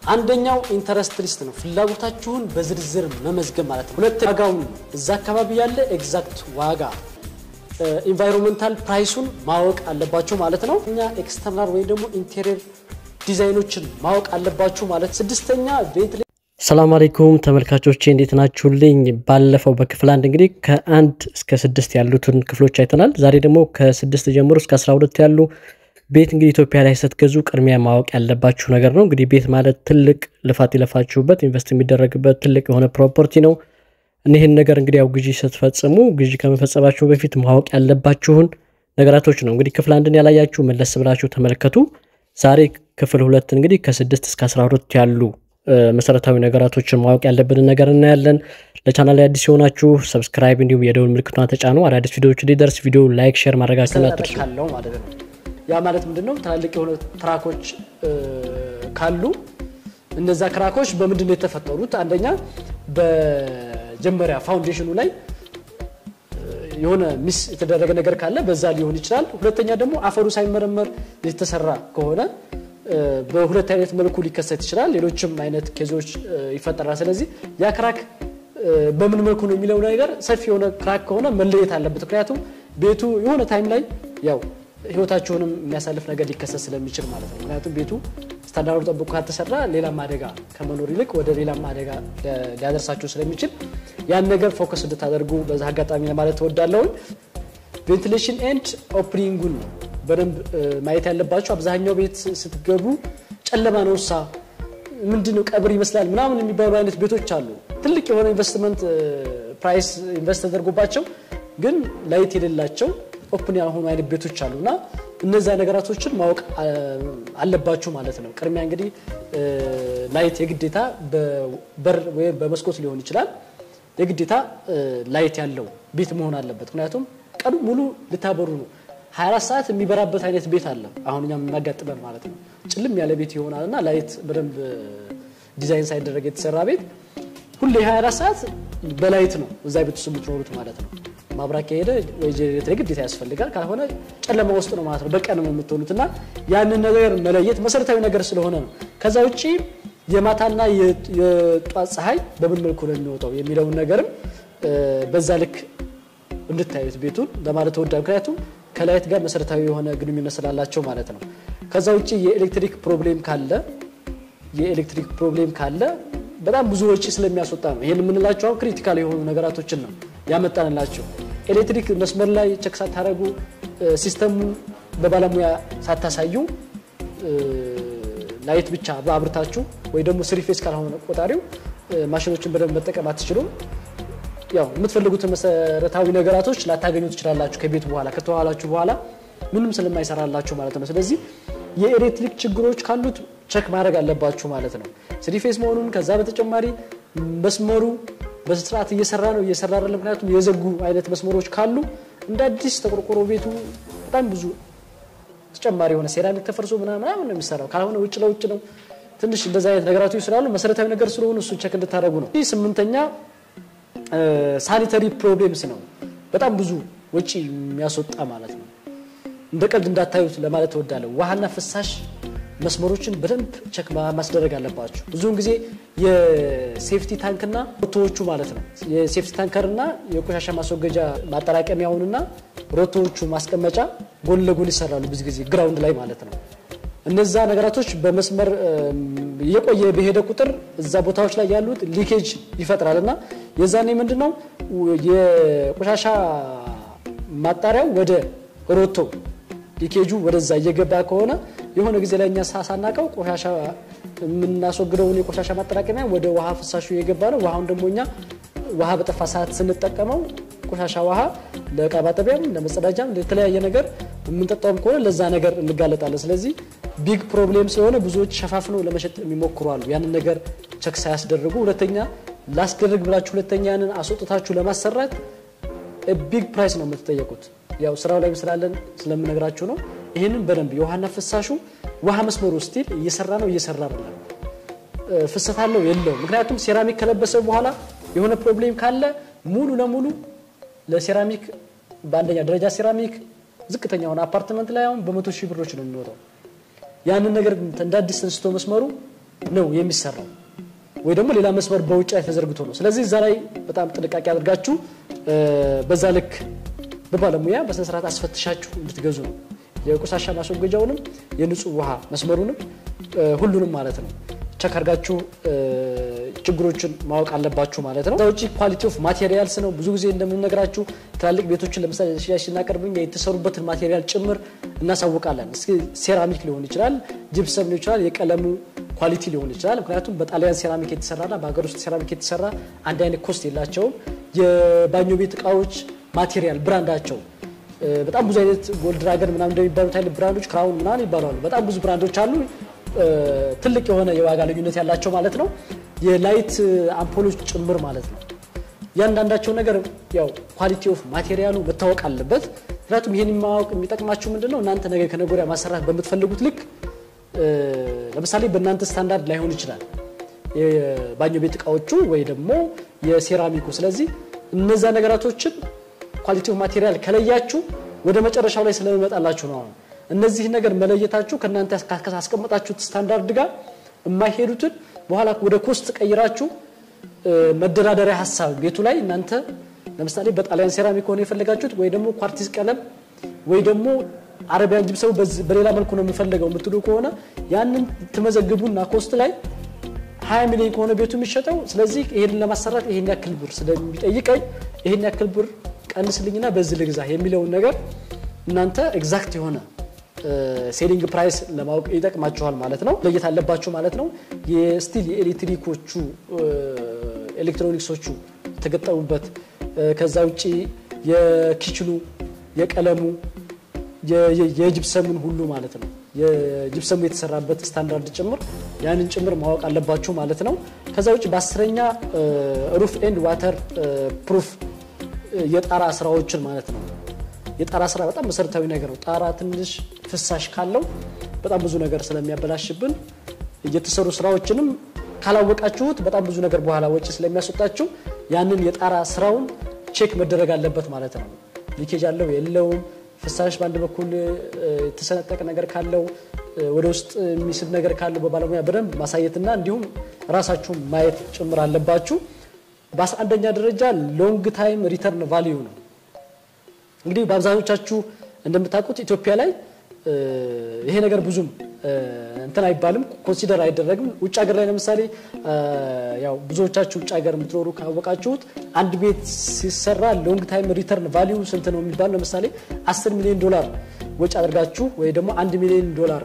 አንደኛው ኢንተረስት ሊስት ነው፣ ፍላጎታችሁን በዝርዝር መመዝገብ ማለት ነው። ሁለት ዋጋውን እዛ አካባቢ ያለ ኤግዛክት ዋጋ ኢንቫይሮንመንታል ፕራይሱን ማወቅ አለባችሁ ማለት ነው። እኛ ኤክስተርናል ወይም ደግሞ ኢንቴሪየር ዲዛይኖችን ማወቅ አለባችሁ ማለት። ስድስተኛ ቬንትሌ ሰላም አለይኩም ተመልካቾቼ እንዴት ናችሁልኝ? ባለፈው በክፍል አንድ እንግዲህ ከአንድ እስከ ስድስት ያሉትን ክፍሎች አይተናል። ዛሬ ደግሞ ከስድስት ጀምሮ እስከ አስራ ሁለት ያሉ ቤት እንግዲህ ኢትዮጵያ ላይ ስትገዙ ቅድሚያ ማወቅ ያለባችሁ ነገር ነው። እንግዲህ ቤት ማለት ትልቅ ልፋት የለፋችሁበት ኢንቨስት የሚደረግበት ትልቅ የሆነ ፕሮፐርቲ ነው። እኒህን ነገር እንግዲህ ያው ግዢ ስትፈጽሙ ግዢ ከመፈጸማችሁ በፊት ማወቅ ያለባችሁን ነገራቶች ነው። እንግዲህ ክፍል አንድን ያላያችሁ መለስ ብላችሁ ተመልከቱ። ዛሬ ክፍል ሁለት እንግዲህ ከስድስት እስከ አስራ ሁለት ያሉ መሰረታዊ ነገራቶችን ማወቅ ያለብንን ነገር እናያለን። ለቻናል ላይ አዲስ የሆናችሁ ሰብስክራይብ፣ እንዲሁም የደውል ምልክቷን ተጫኑ። አዳዲስ ቪዲዮዎች እንዲደርስ ቪዲዮ ላይክ፣ ሼር ማድረጋችሁን አትርሱ። ካለው ማለት ነው። ያ ማለት ምንድን ነው? ትላልቅ የሆነ ትራኮች ካሉ እነዛ ክራኮች በምንድን ነው የተፈጠሩት? አንደኛ በጀመሪያ ፋውንዴሽኑ ላይ የሆነ ሚስ የተደረገ ነገር ካለ በዛ ሊሆን ይችላል። ሁለተኛ ደግሞ አፈሩ ሳይመረመር የተሰራ ከሆነ በሁለት አይነት መልኩ ሊከሰት ይችላል። ሌሎችም አይነት ኬዞች ይፈጠራል። ስለዚህ ያ ክራክ በምን መልኩ ነው የሚለው ነገር ሰፊ የሆነ ክራክ ከሆነ መለየት አለበት። ምክንያቱም ቤቱ የሆነ ታይም ላይ ያው ህይወታችሁንም የሚያሳልፍ ነገር ሊከሰት ስለሚችል ማለት ነው። ምክንያቱም ቤቱ ስታንዳርዱ ጠብቆ ካልተሰራ ሌላም አደጋ ከመኖር ይልቅ ወደ ሌላም አደጋ ሊያደርሳችሁ ስለሚችል ያን ነገር ፎከስ እንድታደርጉ በዛ አጋጣሚ ለማለት እወዳለሁኝ። ቬንቲሌሽን ኤንድ ኦፕኒንጉን ነው በደንብ ማየት ያለባቸው። አብዛኛው ቤት ስትገቡ ጨለማ ነው ሳ ምንድን ነው ቀብር ይመስላል ምናምን የሚባሉ አይነት ቤቶች አሉ። ትልቅ የሆነ ኢንቨስትመንት ፕራይስ ኢንቨስት ተደርጎባቸው ግን ላይት የሌላቸው ኦፕን ያልሆኑ አይነት ቤቶች አሉ እና እነዚያ ነገራቶችን ማወቅ አለባችሁ ማለት ነው። ቅድሚያ እንግዲህ ላይት የግዴታ በበር ወይም በመስኮት ሊሆን ይችላል። የግዴታ ላይት ያለው ቤት መሆን አለበት። ምክንያቱም ቀኑ ሙሉ ልታበሩ ነው 24 ሰዓት የሚበራበት አይነት ቤት አለ። አሁን እኛም የሚያጋጥመን ማለት ነው። ጭልም ያለ ቤት ይሆናል እና ላይት በደንብ ዲዛይን ሳይደረግ የተሰራ ቤት ሁሌ 24 ሰዓት በላይት ነው እዛ ቤት ውስጥ የምትኖሩት ማለት ነው። ማብራት ከሄደ ወይ ጀኔሬተር ግዴታ ያስፈልጋል። ካልሆነ ጨለማ ውስጥ ነው ማለት ነው። በቀን ነው የምትሆኑት እና ያንን ነገር መለየት መሰረታዊ ነገር ስለሆነ ነው። ከዛ ውጭ የማታና የጧት ፀሐይ በምን መልኩ ነው የሚወጣው የሚለውን ነገርም በዛ ልክ እንድታዩት ቤቱን ለማለት ወዳ ምክንያቱም ከላይት ጋር መሰረታዊ የሆነ ግንኙነት ስላላቸው ማለት ነው። ከዛ ውጭ የኤሌክትሪክ ፕሮብሌም ካለ የኤሌክትሪክ ፕሮብሌም ካለ በጣም ብዙ ወጪ ስለሚያስወጣ ነው። ይህን የምንላቸው አሁን ክሪቲካል የሆኑ ነገራቶችን ነው ያመጣንላቸው። ኤሌክትሪክ መስመር ላይ ቸክ ሳታደረጉ ሲስተሙ በባለሙያ ሳታሳዩ ላይት ብቻ በአብርታችሁ ወይ ደግሞ ስሪፌስ ካልሆነ ቆጣሪው ማሽኖችን በደንብ መጠቀም አትችሉም። ያው የምትፈልጉትን መሰረታዊ ነገራቶች ላታገኙ ትችላላችሁ። ከቤቱ በኋላ ከተዋላችሁ በኋላ ምንም ስለማይሰራላችሁ ማለት ነው። ስለዚህ የኤሌክትሪክ ችግሮች ካሉት ቸክ ማድረግ አለባችሁ ማለት ነው። ስሪፌስ መሆኑን ከዛ በተጨማሪ መስመሩ በስርዓት እየሰራ ነው እየሰራ አይደለም። ምክንያቱም የዘጉ አይነት መስመሮች ካሉ እንደ አዲስ ተቆርቆሮ ቤቱ በጣም ብዙ ተጨማሪ የሆነ ሴራሚክ ተፈርሶ ምናምን ነው የሚሰራው። ካልሆነ ውጭ ለውጭ ነው። ትንሽ እንደዚ አይነት ነገራቶች ስላሉ መሰረታዊ ነገር ስለሆኑ እሱን ቸክ እንድታደረጉ ነው። ስምንተኛ ሳኒተሪ ፕሮብሌምስ ነው። በጣም ብዙ ወጪ የሚያስወጣ ማለት ነው። እንደ ቀልድ እንዳታዩት ለማለት እወዳለሁ። ውሃና ፍሳሽ መስመሮችን በደንብ ቸክ ማስደረግ አለባቸው። ብዙውን ጊዜ የሴፍቲ ታንክና ሮቶዎቹ ማለት ነው የሴፍቲ ታንከርና የቆሻሻ ማስወገጃ ማጠራቀሚያውንና ሮቶዎቹ ማስቀመጫ ጎን ለጎን ይሰራሉ። ብዙ ጊዜ ግራውንድ ላይ ማለት ነው። እነዛ ነገራቶች በመስመር እየቆየ በሄደ ቁጥር እዛ ቦታዎች ላይ ያሉት ሊኬጅ ይፈጥራል እና የዛኔ ምንድን ነው የቆሻሻ ማጣሪያው ወደ ሮቶ ሊኬጁ ወደዛ እየገባ ከሆነ የሆነ ጊዜ ላይ እኛ ሳናቀው ቆሻሻ የምናስወግደውን የቆሻሻ ማጠራቀሚያ ወደ ውሃ ፍሳሹ እየገባ ነው። ውሃውን ደግሞ እኛ ውሃ በጠፋ ሰዓት ስንጠቀመው ቆሻሻ ውሃ ለእቃ ማጠቢያም ለመጸዳጃም ለተለያየ ነገር የምንጠጣውም ከሆነ ለዛ ነገር እንጋለጣለን። ስለዚህ ቢግ ፕሮብሌም ስለሆነ ብዙዎች ሸፋፍነው ለመሸጥ የሚሞክሩ አሉ። ያንን ነገር ቸክ ሳያስደርጉ ሁለተኛ ላስደርግ ብላችሁ ሁለተኛ ያንን አስወጥታችሁ ለማሰራት ቢግ ፕራይስ ነው የምትጠየቁት። ያው ስራው ላይ ስላለን ስለምነግራችሁ ነው። ይህንን በደንብ የውሃና ፍሳሹ ውሃ መስመሩ ስቲል እየሰራ ነው እየሰራ አይደለም፣ ፍሰት አለው የለውም። ምክንያቱም ሴራሚክ ከለበሰ በኋላ የሆነ ፕሮብሌም ካለ ሙሉ ለሙሉ ለሴራሚክ በአንደኛ ደረጃ ሴራሚክ ዝቅተኛ ሆነ አፓርትመንት ላይ አሁን በመቶ ሺህ ብሮች ነው የሚወጣው። ያንን ነገር እንደ አዲስ ተንስቶ መስመሩ ነው የሚሰራው ወይ ደግሞ ሌላ መስመር በውጭ ላይ ተዘርግቶ ነው። ስለዚህ እዛ ላይ በጣም ጥንቃቄ አድርጋችሁ በዛ ልክ በባለሙያ በስነስርዓት አስፈትሻችሁ እንድትገዙ ነው። የቆሻሻ ማስወገጃውንም የንጹህ ውሃ መስመሩንም ሁሉንም ማለት ነው ቸክ አድርጋችሁ ችግሮችን ማወቅ አለባችሁ ማለት ነው። ከዛ ውጭ ኳሊቲ ኦፍ ማቴሪያልስ ነው። ብዙ ጊዜ እንደምንነግራችሁ ትላልቅ ቤቶችን ለምሳሌ ሽያጭ ስናቀርብ የተሰሩበትን ማቴሪያል ጭምር እናሳውቃለን። እስኪ ሴራሚክ ሊሆን ይችላል፣ ጅፕሰም ሊሆን ይችላል፣ የቀለሙ ኳሊቲ ሊሆን ይችላል። ምክንያቱም በጣሊያን ሴራሚክ የተሰራና በሀገር ውስጥ ሴራሚክ የተሰራ አንድ አይነት ኮስት የላቸውም። የባኞ ቤት እቃዎች ማቴሪያል ብራንዳቸው በጣም ብዙ አይነት ጎልድ ድራገን ምናምን እንደሚባሉት አይነት ብራንዶች ክራውን ምናምን ይባላሉ። በጣም ብዙ ብራንዶች አሉ። ትልቅ የሆነ የዋጋ ልዩነት ያላቸው ማለት ነው። የላይት አምፖሎች ጭምር ማለት ነው። እያንዳንዳቸው ነገር ያው ኳሊቲ ኦፍ ማቴሪያሉ መታወቅ አለበት። ምክንያቱም ይህን ማወቅ የሚጠቅማችሁ ምንድን ነው እናንተ ነገ ከነገ ወዲያ ማሰራት በምትፈልጉት ልክ ለምሳሌ በእናንተ ስታንዳርድ ላይሆን ይችላል የባኞ ቤት እቃዎቹ ወይ ደግሞ የሴራሚኩ። ስለዚህ እነዛ ነገራቶችን ኳሊቲ ኦፍ ማቴሪያል ከለያችሁ ወደ መጨረሻው ላይ ስለሚመጣላችሁ ነው። አሁን እነዚህ ነገር መለየታችሁ ከእናንተ ካስቀመጣችሁት ስታንዳርድ ጋር የማይሄዱትን በኋላ ወደ ኮስት ቀይራችሁ መደራደሪያ ሀሳብ ቤቱ ላይ እናንተ ለምሳሌ በጣሊያን ሴራሚክ ሆነ የፈለጋችሁት ወይ ደግሞ ኳርቲዝ ቀለም ወይ ደግሞ አረቢያን ጅብሰው በሌላ መልኩ ነው የምፈልገው የምትሉ ከሆነ ያንን ትመዘግቡና ኮስት ላይ 20 ሚሊዮን ከሆነ ቤቱ የሚሸጠው ስለዚህ ይሄንን ለማሰራት ይሄን ያክል ብር ስለሚጠይቀኝ ይሄን ያክል ብር ቀንስልኝና በዚህ ልግዛ የሚለውን ነገር እናንተ ኤግዛክት የሆነ ሴሊንግ ፕራይስ ለማወቅ ይጠቅማችኋል ማለት ነው። ለየት አለባችሁ ማለት ነው። የስቲል የኤሌክትሪኮቹ ኤሌክትሮኒክሶቹ የተገጠሙበት ከዛ ውጭ የኪችኑ የቀለሙ የጅብሰሙን ሁሉ ማለት ነው የጅብሰሙ የተሰራበት ስታንዳርድ ጭምር ያንን ጭምር ማወቅ አለባችሁ ማለት ነው። ከዛ ውጭ በአስረኛ ሩፍ ኤንድ ዋተር ፕሩፍ የጣራ ስራዎችን ማለት ነው። የጣራ ስራ በጣም መሰረታዊ ነገር ነው። ጣራ ትንሽ ፍሳሽ ካለው በጣም ብዙ ነገር ስለሚያበላሽብን የተሰሩ ስራዎችንም ካላወቃችሁት በጣም ብዙ ነገር በኋላ ወጪ ስለሚያስወጣችሁ ያንን የጣራ ስራውን ቼክ መደረግ አለበት ማለት ነው። ሊኬጅ አለው የለውም፣ ፍሳሽ በአንድ በኩል የተሰነጠቀ ነገር ካለው ወደ ውስጥ የሚስብ ነገር ካለው በባለሙያ በደንብ ማሳየትና እንዲሁም ራሳችሁን ማየት ጭምር አለባችሁ። በአስራ አንደኛ ደረጃ ሎንግ ታይም ሪተርን ቫሊዩ ነው። እንግዲህ በአብዛኞቻችሁ እንደምታውቁት ኢትዮጵያ ላይ ይሄ ነገር ብዙም እንትን አይባልም፣ ኮንሲደር አይደረግም። ውጭ ሀገር ላይ ለምሳሌ ያው ብዙዎቻችሁ ውጭ ሀገር የምትኖሩ ካወቃችሁት አንድ ቤት ሲሰራ ሎንግ ታይም ሪተርን ቫሊዩ ስንት ነው የሚባል ለምሳሌ 10 ሚሊዮን ዶላር ወጪ አድርጋችሁ ወይ ደግሞ አንድ ሚሊዮን ዶላር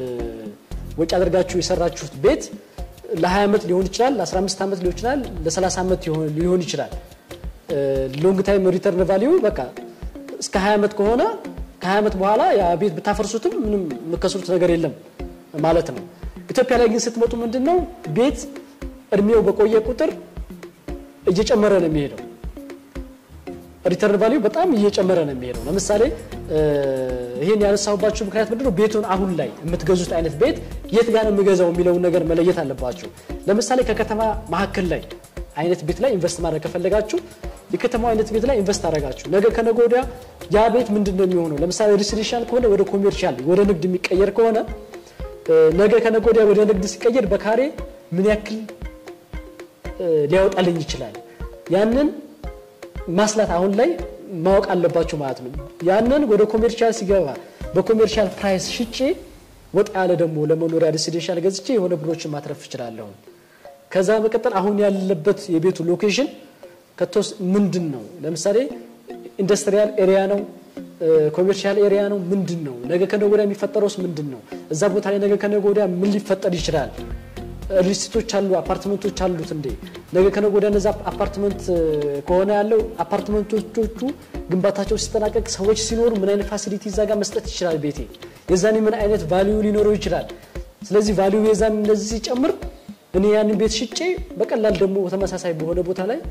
ወጪ አድርጋችሁ የሰራችሁት ቤት ለ20 ዓመት ሊሆን ይችላል፣ ለ15 ዓመት ሊሆን ይችላል፣ ለ30 ዓመት ሊሆን ይችላል። ሎንግ ታይም ሪተርን ቫሊዩ በቃ እስከ 20 ዓመት ከሆነ ከ20 ዓመት በኋላ ያ ቤት ብታፈርሱትም ምንም የምከስሩት ነገር የለም ማለት ነው። ኢትዮጵያ ላይ ግን ስትመጡ ምንድን ነው ቤት እድሜው በቆየ ቁጥር እየጨመረ ነው የሚሄደው። ሪተርን ቫሊዩ በጣም እየጨመረ ነው የሚሄደው። ለምሳሌ ይህን ያነሳሁባችሁ ምክንያት ምንድነው ቤቱን አሁን ላይ የምትገዙት አይነት ቤት የት ጋር ነው የሚገዛው የሚለውን ነገር መለየት አለባችሁ። ለምሳሌ ከከተማ መካከል ላይ አይነት ቤት ላይ ኢንቨስት ማድረግ ከፈለጋችሁ የከተማው አይነት ቤት ላይ ኢንቨስት አደረጋችሁ ነገ ከነገ ወዲያ ያ ቤት ምንድን ነው የሚሆነው? ለምሳሌ ሬሲደንሻል ከሆነ ወደ ኮሜርሻል ወደ ንግድ የሚቀየር ከሆነ ነገ ከነገ ወዲያ ወደ ንግድ ሲቀየር በካሬ ምን ያክል ሊያወጣልኝ ይችላል? ያንን ማስላት አሁን ላይ ማወቅ አለባችሁ ማለት ነው። ያንን ወደ ኮሜርሻል ሲገባ በኮሜርሻል ፕራይስ ሽጬ ወጣ ያለ ደግሞ ለመኖሪያ ሬሲደንሻል ገዝቼ የሆነ ብሮችን ማትረፍ እችላለሁ። ከዛ በቀጠል አሁን ያለበት የቤቱ ሎኬሽን ከቶስ ምንድን ነው? ለምሳሌ ኢንዱስትሪያል ኤሪያ ነው፣ ኮሜርሻል ኤሪያ ነው፣ ምንድን ነው? ነገ ከነገ ወዲያ የሚፈጠረውስ ምንድን ነው? እዛ ቦታ ላይ ነገ ከነገ ወዲያ ምን ሊፈጠር ይችላል? ሪስቶች አሉ፣ አፓርትመንቶች አሉት እንዴ? ነገ ከነገ ወዲያ እነዛ አፓርትመንት ከሆነ ያለው አፓርትመንቶቹ ግንባታቸው ሲጠናቀቅ ሰዎች ሲኖሩ ምን አይነት ፋሲሊቲ እዛ ጋር መስጠት ይችላል ቤቴ? የዛኔ ምን አይነት ቫሊዩ ሊኖረው ይችላል? ስለዚህ ቫሊዩ የዛን እንደዚህ ሲጨምር እኔ ያንን ቤት ሽጬ በቀላል ደግሞ ተመሳሳይ በሆነ ቦታ ላይ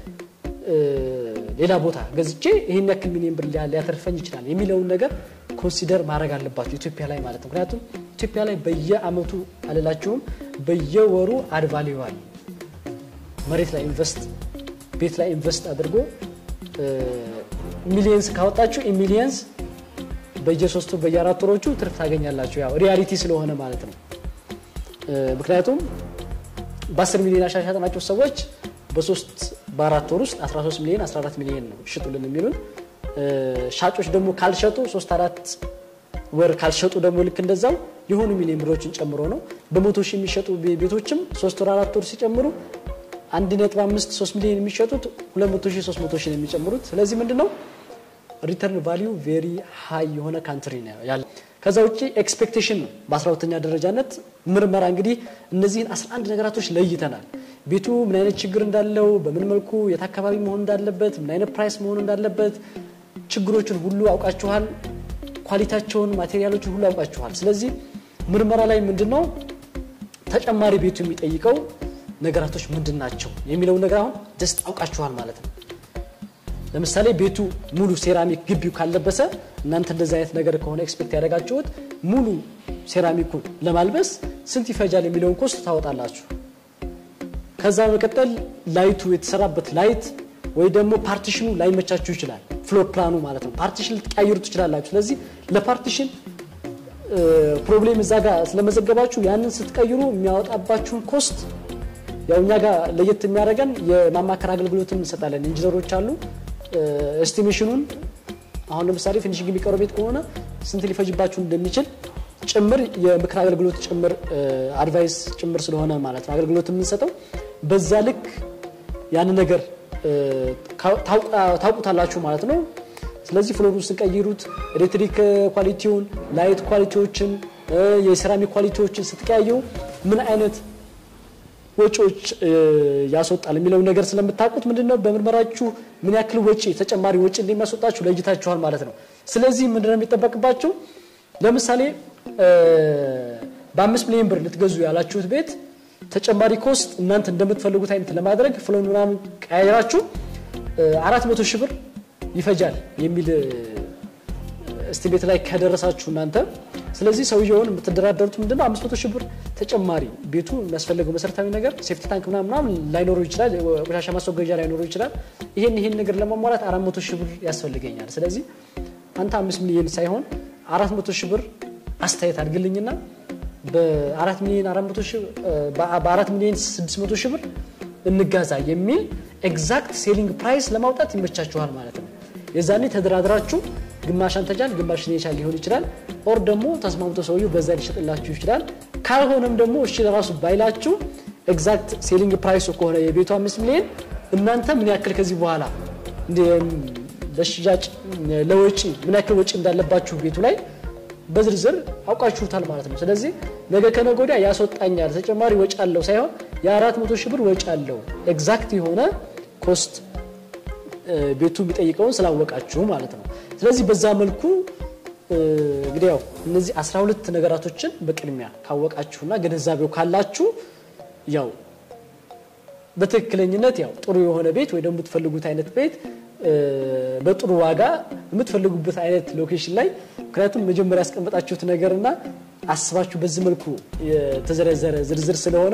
ሌላ ቦታ ገዝቼ ይህን ያክል ሚሊዮን ብር ሊያተርፈኝ ይችላል የሚለውን ነገር ኮንሲደር ማድረግ አለባቸው ኢትዮጵያ ላይ ማለት ነው። ምክንያቱም ኢትዮጵያ ላይ በየአመቱ አልላችሁም በየወሩ አድቫሊዋል መሬት ላይ ኢንቨስት ቤት ላይ ኢንቨስት አድርጎ ሚሊየንስ ካወጣችሁ ሚሊየንስ በየሶስቱ በየአራት ወሮቹ ትርፍ ታገኛላችሁ። ያው ሪያሊቲ ስለሆነ ማለት ነው። ምክንያቱም በ10 ሚሊዮን ያሻሻጥናቸው ሰዎች በሶስት በአራት ወር ውስጥ 13 ሚሊዮን 14 ሚሊዮን ነው ሽጡልን የሚሉን። ሻጮች ደግሞ ካልሸጡ ሶስት አራት ወር ካልሸጡ ደግሞ ልክ እንደዛው የሆኑ ሚሊዮን ብሮችን ጨምሮ ነው። በመቶ ሺህ የሚሸጡ ቤቶችም ሶስት ወር አራት ወር ሲጨምሩ አንድ ነጥብ አምስት ሶስት ሚሊዮን የሚሸጡት ሁለት መቶ ሺህ ሶስት መቶ ሺህ ነው የሚጨምሩት። ስለዚህ ምንድን ነው ሪተርን ቫሊዩ ቬሪ ሃይ የሆነ ካንትሪ ነው ያለ። ከዛ ውጭ ኤክስፔክቴሽን ነው በ12ተኛ ደረጃነት ምርመራ እንግዲህ እነዚህን 11 ነገራቶች ለይተናል። ቤቱ ምን አይነት ችግር እንዳለው፣ በምን መልኩ የት አካባቢ መሆን እንዳለበት፣ ምን አይነት ፕራይስ መሆን እንዳለበት ችግሮችን ሁሉ አውቃችኋል። ኳሊቲያቸውን፣ ማቴሪያሎችን ሁሉ አውቃችኋል። ስለዚህ ምርመራ ላይ ምንድን ነው ተጨማሪ ቤቱ የሚጠይቀው ነገራቶች ምንድን ናቸው የሚለውን ነገር አሁን ደስት አውቃችኋል ማለት ነው። ለምሳሌ ቤቱ ሙሉ ሴራሚክ ግቢው ካለበሰ እናንተ እንደዚህ አይነት ነገር ከሆነ ኤክስፔክት ያደረጋችሁት ሙሉ ሴራሚኩን ለማልበስ ስንት ይፈጃል የሚለውን ኮስት ታወጣላችሁ። ከዛ በመቀጠል ላይቱ የተሰራበት ላይት ወይ ደግሞ ፓርቲሽኑ ላይመቻችሁ ይችላል። ፍሎር ፕላኑ ማለት ነው። ፓርቲሽን ልትቀያይሩ ትችላላችሁ። ስለዚህ ለፓርቲሽን ፕሮብሌም እዛ ጋር ስለመዘገባችሁ ያንን ስትቀይሩ የሚያወጣባችሁን ኮስት ያው እኛ ጋር ለየት የሚያደርገን የማማከር አገልግሎትን እንሰጣለን። ኢንጂነሮች አሉ። ኤስቲሜሽኑን አሁን ለምሳሌ ፊኒሽንግ የሚቀረው ቤት ከሆነ ስንት ሊፈጅባችሁ እንደሚችል ጭምር የምክር አገልግሎት ጭምር አድቫይስ ጭምር ስለሆነ ማለት ነው አገልግሎት የምንሰጠው በዛ ልክ ያን ነገር ታውቁታላችሁ ማለት ነው። ስለዚህ ፍሎሩን ስንቀይሩት ኤሌክትሪክ ኳሊቲውን፣ ላይት ኳሊቲዎችን፣ የሴራሚክ ኳሊቲዎችን ስትቀያየው ምን አይነት ወጪዎች ያስወጣል የሚለውን ነገር ስለምታውቁት ምንድነው በምርመራችሁ ምን ያክል ወጪ ተጨማሪ ወጪ እንደሚያስወጣችሁ ለይታችኋል ማለት ነው። ስለዚህ ምንድነው የሚጠበቅባችሁ? ለምሳሌ በአምስት ሚሊዮን ብር ልትገዙ ያላችሁት ቤት ተጨማሪ ኮስት እናንተ እንደምትፈልጉት አይነት ለማድረግ ፍሎን ምናምን ቀያይራችሁ አራት መቶ ሺህ ብር ይፈጃል የሚል እስቲሜት ላይ ከደረሳችሁ እናንተ ስለዚህ ሰውየውን የምትደራደሩት ምንድነው አምስት መቶ ሺህ ብር ተጨማሪ ቤቱ የሚያስፈልገው መሰረታዊ ነገር ሴፍቲ ታንክ ምናምን ላይኖረው ይችላል፣ ቆሻሻ ማስወገጃ ላይኖረው ይችላል። ይሄን ይሄን ነገር ለማሟላት አራት መቶ ሺህ ብር ያስፈልገኛል። ስለዚህ አንተ አምስት ሚሊዮን ሳይሆን አራት መቶ ሺህ ብር አስተያየት አድርግልኝና በአራት ሚሊዮን አራት መቶ ሺህ በአራት ሚሊዮን ስድስት መቶ ሺህ ብር እንጋዛ የሚል ኤግዛክት ሴሊንግ ፕራይስ ለማውጣት ይመቻችኋል ማለት ነው። የዛኔ ተደራድራችሁ ግማሽ አንተጃል ግማሽ ኔቻል ሊሆን ይችላል። ኦር ደግሞ ተስማምቶ ሰውየው በዛ ሊሸጥላችሁ ይችላል። ካልሆነም ደግሞ እሺ ለራሱ ባይላችሁ ኤግዛክት ሴሊንግ ፕራይሱ ከሆነ የቤቱ አምስት ሚሊዮን እናንተ ምን ያክል ከዚህ በኋላ ለሽያጭ ለወጪ ምን ያክል ወጪ እንዳለባችሁ ቤቱ ላይ በዝርዝር አውቃችሁታል ማለት ነው። ስለዚህ ነገ ከነገ ወዲያ ያስወጣኛል ተጨማሪ ወጪ አለው ሳይሆን የአራት መቶ ሺህ ብር ወጪ አለው ኤግዛክት የሆነ ኮስት ቤቱ የሚጠይቀውን ስላወቃችሁ ማለት ነው። ስለዚህ በዛ መልኩ እንግዲህ ያው እነዚህ 12 ነገራቶችን በቅድሚያ ካወቃችሁና ግንዛቤው ካላችሁ ያው በትክክለኝነት ያው ጥሩ የሆነ ቤት ወይ ደግሞ የምትፈልጉት አይነት ቤት በጥሩ ዋጋ የምትፈልጉበት አይነት ሎኬሽን ላይ ምክንያቱም መጀመሪያ ያስቀመጣችሁት ነገርና አስባችሁ በዚህ መልኩ የተዘረዘረ ዝርዝር ስለሆነ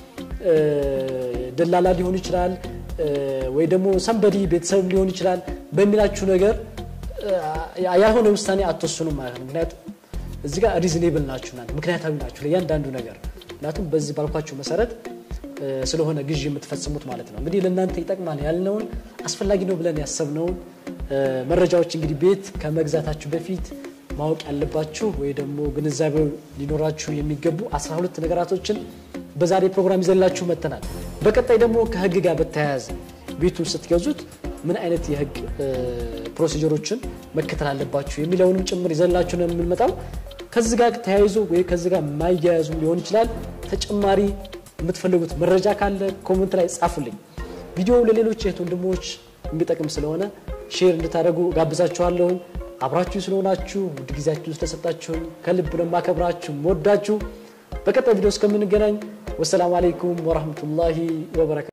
ደላላ ሊሆን ይችላል ወይ ደግሞ ሰንበዲ ቤተሰብ ሊሆን ይችላል በሚላችሁ ነገር ያልሆነ ውሳኔ አትወስኑም ማለት ነው። ምክንያቱም እዚህ ጋር ሪዝኔብል ናችሁ ናት ምክንያታዊ ናችሁ ለእያንዳንዱ ነገር። ምክንያቱም በዚህ ባልኳችሁ መሰረት ስለሆነ ግዢ የምትፈጽሙት ማለት ነው። እንግዲህ ለእናንተ ይጠቅማል ያልነውን አስፈላጊ ነው ብለን ያሰብነውን መረጃዎች እንግዲህ ቤት ከመግዛታችሁ በፊት ማወቅ ያለባችሁ ወይ ደግሞ ግንዛቤው ሊኖራችሁ የሚገቡ 12 ነገራቶችን በዛሬ ፕሮግራም ይዘላችሁ መጥተናል። በቀጣይ ደግሞ ከህግ ጋር በተያያዘ ቤቱን ስትገዙት ምን አይነት የህግ ፕሮሲጀሮችን መከተል አለባችሁ የሚለውንም ጭምር ይዘላችሁ ነው የምንመጣው። ከዚህ ጋር ተያይዞ ወይ ከዚህ ጋር የማያያዙ ሊሆን ይችላል ተጨማሪ የምትፈልጉት መረጃ ካለ ኮመንት ላይ ጻፉልኝ። ቪዲዮው ለሌሎች እህት ወንድሞች የሚጠቅም ስለሆነ ሼር እንድታደርጉ ጋብዛችኋለሁ። አብራችሁ ስለሆናችሁ ውድ ጊዜያችሁን ስለሰጣችሁኝ ከልብ ነው የማከብራችሁ ወዳችሁ። በቀጣይ ቪዲዮ እስከምንገናኝ ወሰላሙ አለይኩም ወራህመቱላሂ ወበረካቱ።